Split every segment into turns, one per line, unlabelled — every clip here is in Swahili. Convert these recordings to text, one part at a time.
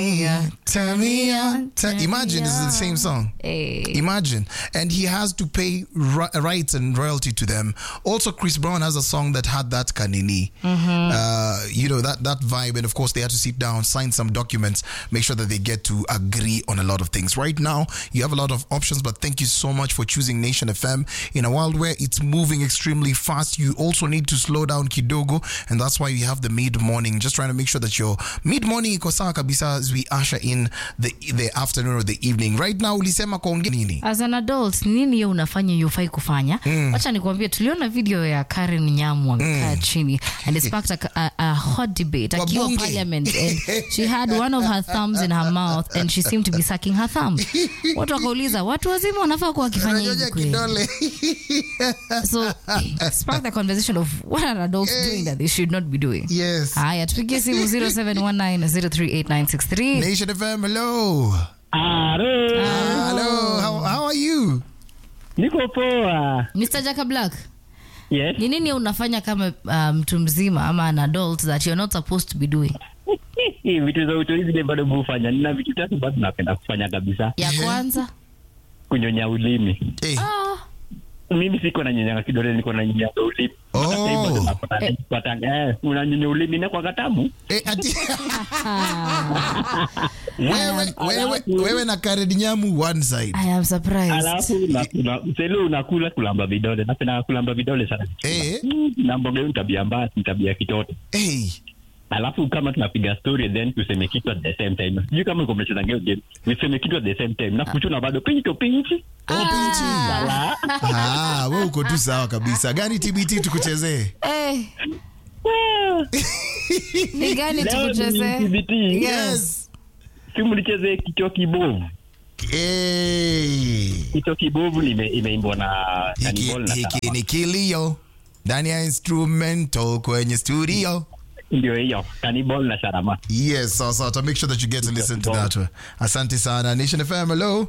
Yeah.
Turn me on. Turn-
Turn
Imagine
me
it's the same song.
Hey.
Imagine. And he has to pay ri- rights and royalty to them. Also, Chris Brown has a song that had that kanini. Uh, you know, that, that vibe. And of course, they had to sit down, sign some documents, make sure that they get to agree on a lot of things. Right now, you have a lot of options, but thank you so much for choosing Nation FM. In a world where it's moving extremely fast, you also need to slow down kidogo. And that's why we have the mid morning. Just trying to make sure that your mid morning iko sawa kabisa as we usher in the, the afternoon or the evening. Right now, ulisema kuongea nini?
as an adult nini hiyo unafanya yufai kufanya wacha nikuambia tuliona video ya karen nyamu amekaa chini and it sparked a, a, a hot debate
Kwa
akiwa
bunge.
parliament and she had one of her thumbs in her mouth and she seemed to be sucking her thumb watu wakauliza watu wazima wanafaa kuwa wakifanya hivi
Unanyonya
kweli
kidole.
so it sparked the conversation of what are adults doing that they should not be doing
Yes.
haya tupigie simu 0719038963
Nation FM, hello.
Aro,
Hello. How, how are you?
niko poa.
mr jaka black
Yes.
ni nini unafanya kama uh, mtu mzima ama an adult that you're not supposed to be doing
vitu za utoi zile bado hufanya. Nina vitu tatu bado napenda kufanya kabisa.
ya kwanza
Kunyonya ulimi.
Hey.
ah,
Mimi siko na nyonyanga kidole, niko na nyonyanga ulimi.
Oh.
Sasa hivi bado napata- napata- eh, unanyonya ulimi na kwa katamu.
Eh, ati- wewe, wewe, wewe na Karen Nyamu one side.
I am surprised.
Alafu unakula selo unakula kulamba vidole. Napenda kulamba vidole sana.
Eh.
Mm, Na mboga hiyo ni tabia mbaya, ni tabia ya kitoto.
Hey.
alafu kama tunapiga story then tuseme kitu at the same time sijui kama uko mnacheza ngeo game niseme kitu at the same time na kuchuna bado pinchi pinchi
Oh, pinchi.
Ala.
Ah, wewe uko tu sawa kabisa. Gani TBT tukuchezee?
Eh, ni gani
Leo ni
tukucheze?
TBT.
Yes.
si mlicheze kichwa kibovu
Hey.
kichwa kibovu ime- imeimbwa na
Hiki,
Cannibal na
hiki
Karama.
ni kilio ndani ya instrumental kwenye studio.
ndio hiyo Cannibal na sharama
Yes, so, so to make sure that you get to listen to that. Asante sana. Nation FM, hello.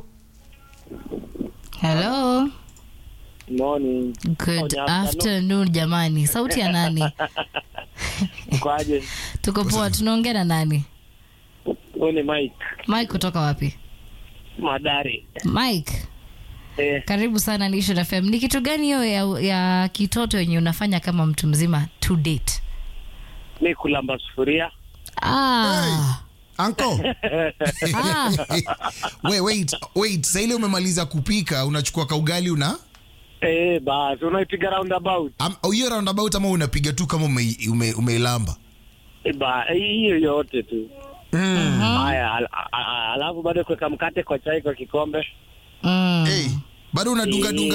Hello.
Morning.
Good
Oh,
afternoon jamani. Sauti ya nani?
Kwaje?
Tuko poa, tunaongea na nani?
Huyu ni Mike
Mike kutoka wapi?
Madari.
Mike,
Eh,
karibu sana Nation FM. Ni kitu gani hiyo ya, ya kitoto yenye unafanya kama mtu mzima to date?
mi kulamba sufuria.
Ah.
Uncle.
Ah.
wait, wait, wait. Sasa ile umemaliza kupika, unachukua kaugali una
Eh, basi unaipiga roundabout.
am- au hiyo roundabout ama unapiga tu kama ume, ume, umeilamba?
Eh, ba hiyo yote tu. Haya, al- a- a- alafu bado kuweka mkate kwa chai kwa kikombe.
Mm.
Hey, bado unadunga dunga.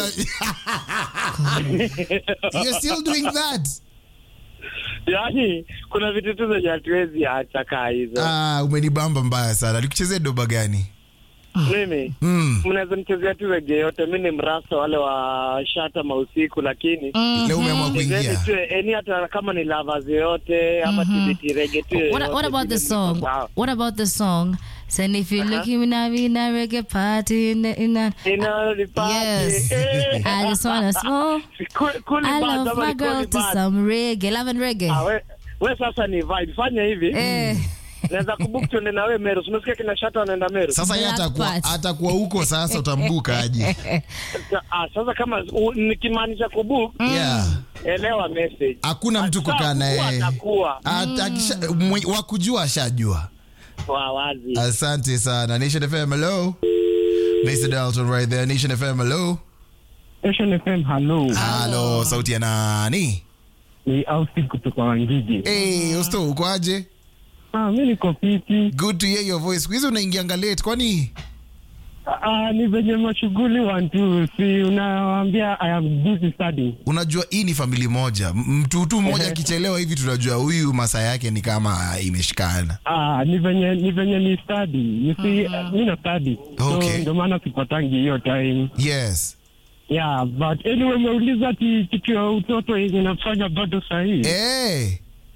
You're still doing that?
Yaani kuna vitu tu zenye hatuwezi acha kaa hizo.
Ah, umenibamba mbaya sana. Nikuchezee doba gani?
Mimi
Mm.
mnaweza nichezea tu rege yote. Mi ni mrasta wale wa shata mausiku, lakini
Leo umeamua
chezeni
kuingia.
tu eni hata kama ni lovers yoyote ama TBT rege tu.
What,
yoyote,
what about the
vile
song?
niko sawa.
What about the song? Saying if you look in a, in a reggae party in, the, in a,
Inalipati.
yes,
Eh.
I just wanna smoke.
Cool- cool
I
band
love
ama
my
ni cool
girl to
band?
some reggae, love and reggae.
Ah, we, we sasa ni vibe. Fanya hivi.
Eh,
Naweza kubook tuende na we Meru. Umesikia kina Shata wanaenda Meru.
Sasa yeye
Black
atakuwa
Part.
atakuwa huko sasa utambuka aje.
Ah, sasa kama u- nikimaanisha kubook,
Yeah.
elewa message.
Hakuna mtu kukaa na
Atakuwa,
yeye.
atakuwa.
Ata- akisha- mwe- wakujua ashajua.
Wa wazi.
Asante sana. Nation FM, hello. Mr. Dalton right there. Nation FM, hello.
Nation FM, hello.
Halo, sauti ya nani?
Ni Austin kutoka Wangiji.
Hey, Osto, uko aje?
Ah, mi niko fiti.
Good to hear your voice. Siku hizi unaingianga late kwani?
Ah, ni venye mashughuli wantu, si unawaambia I am busy studying.
Unajua hii ni famili moja. M- Mtu tu mmoja akichelewa hivi tunajua huyu masaa yake ni kama ah, imeshikana.
Ah, ni venye ni venye ni study. You see, mi na study.
Okay.
So ndio maana sipatangi hiyo time.
Yes.
Yeah, but anyway, umeuliza ati kitu ya utoto yenye nafanya bado sahihi.
Hey.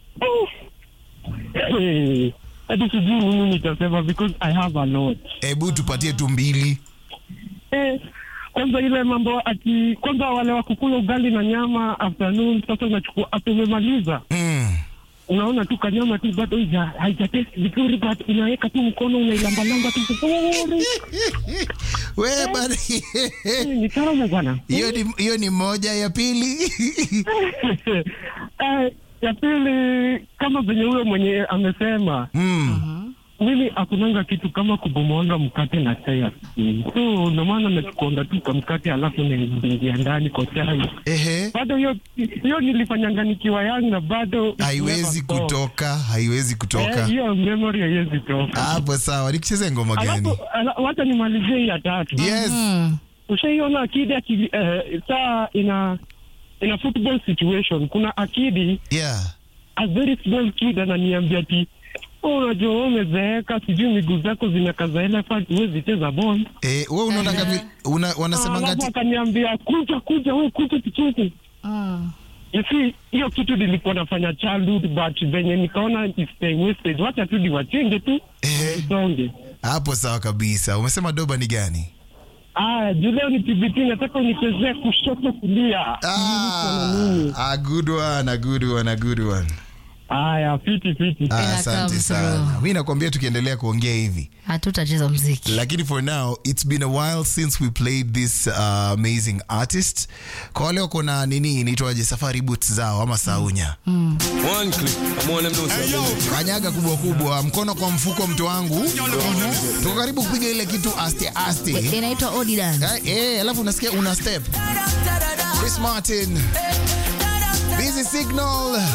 Eh, hadi sijui nini nitasema because I have a lot.
Hebu tupatie tu mbili.
Eh, kwanza ile mambo ati kwanza wale wa kukula ugali na nyama afternoon, sasa unachukua after umemaliza
Mm.
unaona tu kanyama tu bado haija- haijatest vizuri but unaweka tu mkono unailambalamba tu vizuri
we bana
ni tamu bwana
hiyo ni hiyo ni moja ya pili
Eh, ya pili kama venye huyo mwenye amesema
mm.
mimi hakunanga kitu kama kubomoanga mkate na chai asubuhi. so ndio maana nachukuanga tu kwa mkate alafu naingia ndani kwa chai
ehe
bado hiyo hiyo nilifanyanga nikiwa young na bado it
haiwezi
never stop.
kutoka haiwezi
Eh,
kutoka
hiyo memory haiwezi toka
hapo sawa nikucheze ngoma gani
alafu ala- wacha nimalizie hii ya tatu
yes
Mm.
ushaiona akidi aki, eh, saa ina ina football situation kuna akidi
yeah
a very small kid ananiambia ti "Oh, unajua wewe umezeeka sijui miguu zako zimekaza elephant huwezi cheza ball
eh wewe unaona ngapi una, wanasema
alafu
ngati
akaniambia kuja kuja wewe kuja tucheze
Mm.
You see, hiyo kitu nilikuwa nafanya childhood but venye nikaona it's time wasted wacha tu niwachenge tu
eh
songe
hapo sawa kabisa umesema doba ni gani
aya juu leo ni TBT nataka unichezee kushoto kulia
ah, a good one a good one a good one
aya fiti fiti
Ah,
Ina
asante
come
sana
through.
mi nakwambia tukiendelea kuongea hivi
hatutacheza mziki
lakini for now it's been a while since we played this uh, amazing artist kwa wale wako na nini inaitwaje safari boots zao ama saunya
One click. I'm on them don't say
kanyaga kubwa kubwa mkono kwa mfuko mtu wangu tuko karibu kupiga ile kitu aste aste
inaitwa odi dance
Eh, eh, alafu unasikia una step chris martin busy signal